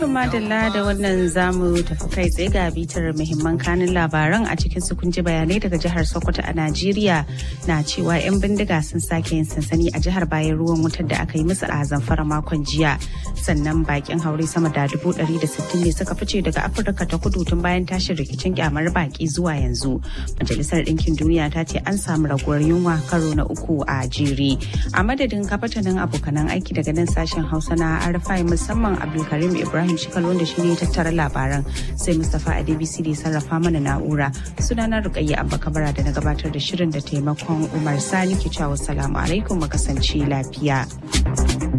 madalla da wannan zamu tafi kai tsaye ga bitar muhimman kanin labaran a cikin su kunji bayanai daga jihar Sokoto a Najeriya na cewa 'yan bindiga sun sake yin sansani a jihar bayan ruwan wutar da aka yi musu a zamfara makon jiya. Sannan bakin haure sama da dubu ɗari da sittin ne suka fice daga Afirka ta kudu tun bayan tashin rikicin kyamar baki zuwa yanzu. Majalisar Ɗinkin Duniya ta ce an samu raguwar yunwa karo na uku a jere. A madadin kafatanin abokanan aiki daga nan sashen Hausa na Arfai musamman Abdulkarim Ibrahim Shikal wanda shi ne tattara labaran sai Mustapha Adebisi da sarrafa mana na'ura. Sunana Rukayya Abba Kabara da na gabatar da shirin da taimakon Umar Sani ke cewa salamu alaikum mu kasance lafiya.